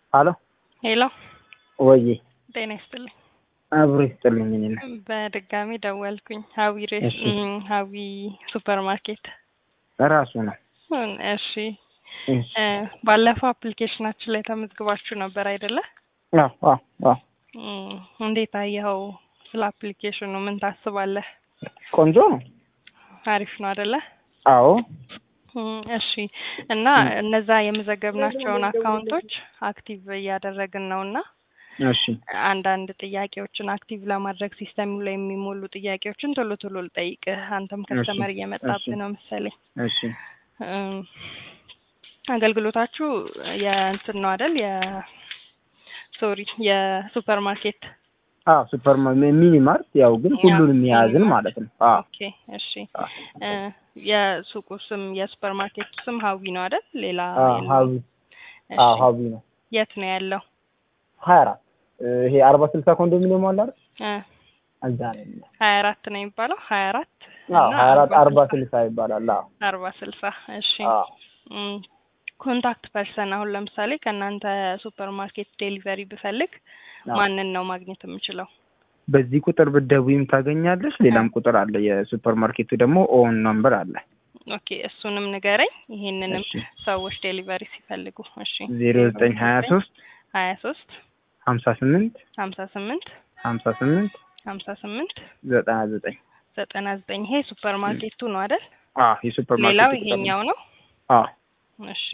ሀሎ ሄሎ ወዬ ጤና ይስጥልኝ። አብሮ ይስጥልኝ። እኔ ነው በድጋሚ ደወልኩኝ። ሀዊ ሬስ እሺ። እም፣ ሀዊ ሱፐር ማርኬት። ራሱ ነው። እም፣ እሺ እሺ። እ፣ ባለፈው አፕሊኬሽናችን ላይ ተመዝግባችሁ ነበር አይደለ? አዎ አዎ አዎ። እም፣ እንዴት አየኸው? ስለ አፕሊኬሽኑ ምን ታስባለህ? ቆንጆ ነው። አሪፍ ነው አይደለ? አዎ እም፣ እሺ እና እነዛ የመዘገብናቸውን አካውንቶች አክቲቭ እያደረግን ነው እና እሺ አንዳንድ ጥያቄዎችን አክቲቭ ለማድረግ ሲስተሙ ላይ የሚሞሉ ጥያቄዎችን ቶሎ ቶሎ ልጠይቅህ። አንተም ከስተመር እሺ፣ እየመጣብህ እሺ። ነው መሰለኝ። እሺ እም፣ አገልግሎታችሁ የእንትን ነው አይደል? የሶሪ የሱፐር ማርኬት አዎ ሱፐር ማ- ሚኒ ማርት ያው ግን ሁሉንም የያዝን ማለት ነው። አዎ ኦኬ፣ እሺ። አዎ እ፣ የሱቁ ስም የሱፐር ማርኬቱ ስም ሀዊ ነው አይደል? ሌላ አዎ የለውም? ሀቢ እሺ። አዎ ሀቢ ነው። የት ነው ያለው? ሀያ አራት ይሄ አርባ ስልሳ ኮንዶሚኒየም አለ አይደል? እ፣ እዛ ነው የሚለው። ሀያ አራት ነው የሚባለው። ሀያ አራት አዎ እና ሀያ አራት አርባ አርባ ስልሳ ስልሳ ይባላል። አዎ አርባ ስልሳ እሺ። አዎ እም፣ ኮንታክት ፐርሰን አሁን ለምሳሌ ከእናንተ ሱፐር ማርኬት ዴሊቨሪ ብፈልግ አዎ። ማንን ነው ማግኘት የምችለው? በዚህ ቁጥር ብትደውይም ታገኛለሽ። ሌላም ቁጥር አለ። የሱፐር ማርኬቱ ደግሞ ኦን ነምበር አለ። ኦኬ እሱንም ንገረኝ። ይሄንንም እሺ ሰዎች ዴሊቨሪ ሲፈልጉ እሺ። ዜሮ ዘጠኝ ሀያ ሶስት ሀያ ሶስት ሀምሳ ስምንት ሀምሳ ስምንት ሀምሳ ስምንት ሀምሳ ስምንት ዘጠና ዘጠኝ ዘጠና ዘጠኝ ይሄ ሱፐር ማርኬቱ ነው አይደል? አዎ የሱፐር ማርኬቱ ሌላው ቁጥር ነው። ይሄኛው ነው። አዎ እሺ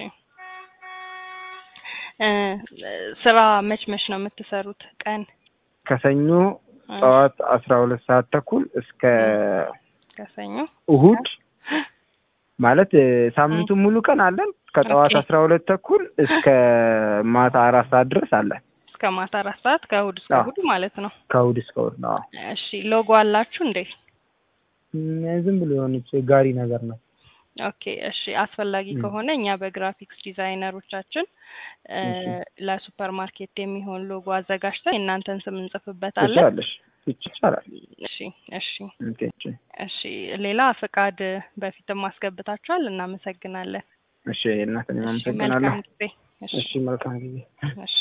እ፣ ስራ መች መች ነው የምትሰሩት? ቀን ከሰኞ እ፣ ጠዋት አስራ ሁለት ሰዓት ተኩል እስከ ከሰኞ እሁድ ማለት እ፣ ሳምንቱን ሙሉ ቀን አለን። ከጠዋት ኦኬ። አስራ ሁለት ተኩል እስከ ማታ አራት ሰዓት ድረስ አለን። እስከ ማታ አራት ሰዓት ከእሁድ እስከ አዎ። እሁድ ማለት ነው። ከእሁድ እስከ እሁድ ነው። አዎ። እሺ ሎጎ አላችሁ እንዴ? እም፣ ዝም ብሎ የሆነች ጋሪ ነገር ነው። ኦኬ እሺ አስፈላጊ ም። ከሆነ እኛ በግራፊክስ ዲዛይነሮቻችን እ፣ እሺ። ለሱፐር ማርኬት የሚሆን ሎጎ አዘጋጅተን የእናንተን ስም እንጽፍበታለን። ትችላለሽ። ይቻላል። እሺ እሺ ኦኬ፣ እሺ። እሺ ሌላ ፍቃድ በፊትም አስገብታችኋል። እናመሰግናለን። እሺ እናት እኔም እሺ አመሰግናለሁ። መልካም ጊዜ። እሺ እሺ መልካም ጊዜ። እሺ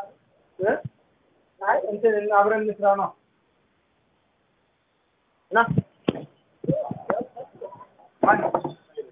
አይ እንትን አብረን እንስራ ነው እና